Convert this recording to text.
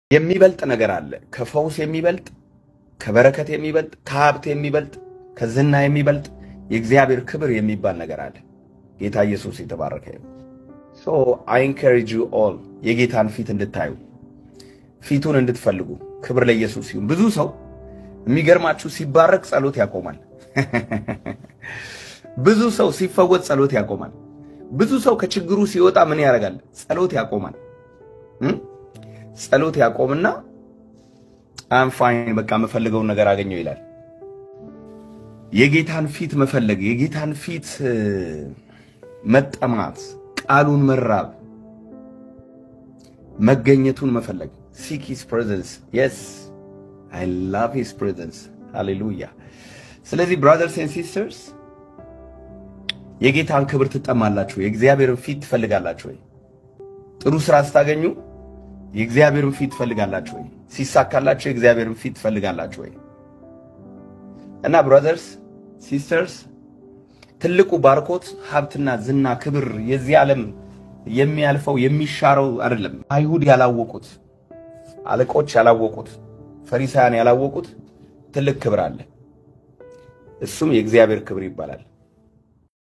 የሚበልጥ ነገር አለ። ከፈውስ የሚበልጥ ከበረከት የሚበልጥ ከሀብት የሚበልጥ ከዝና የሚበልጥ የእግዚአብሔር ክብር የሚባል ነገር አለ። ጌታ ኢየሱስ የተባረከ ይሁን። ሶ አይ ኢንካሬጅ ዩ ኦል የጌታን ፊት እንድታዩ ፊቱን እንድትፈልጉ። ክብር ለኢየሱስ ይሁን። ብዙ ሰው የሚገርማችሁ ሲባረክ ጸሎት ያቆማል። ብዙ ሰው ሲፈወጥ ጸሎት ያቆማል። ብዙ ሰው ከችግሩ ሲወጣ ምን ያደርጋል? ጸሎት ያቆማል። ጸሎት ያቆምና አም ፋይን በቃ የምፈልገውን ነገር አገኘው ይላል። የጌታን ፊት መፈለግ፣ የጌታን ፊት መጠማት፣ ቃሉን መራብ፣ መገኘቱን መፈለግ ሲክ ሂዝ ፕሬዘንስ የስ አይ ላቭ ሂዝ ፕሬዘንስ ሃሌሉያ። ስለዚህ ብራዘርስ ኤንድ ሲስተርስ የጌታን ክብር ትጠማላችሁ? የእግዚአብሔርን ፊት ትፈልጋላችሁ ወይ? ጥሩ ስራ ስታገኙ የእግዚአብሔርን ፊት ትፈልጋላችሁ ወይ? ሲሳካላችሁ የእግዚአብሔርን ፊት ትፈልጋላችሁ ወይ? እና ብራዘርስ ሲስተርስ ትልቁ ባርኮት ሀብትና ዝና፣ ክብር የዚህ ዓለም የሚያልፈው የሚሻረው አይደለም። አይሁድ ያላወቁት፣ አለቆች ያላወቁት፣ ፈሪሳውያን ያላወቁት ትልቅ ክብር አለ። እሱም የእግዚአብሔር ክብር ይባላል።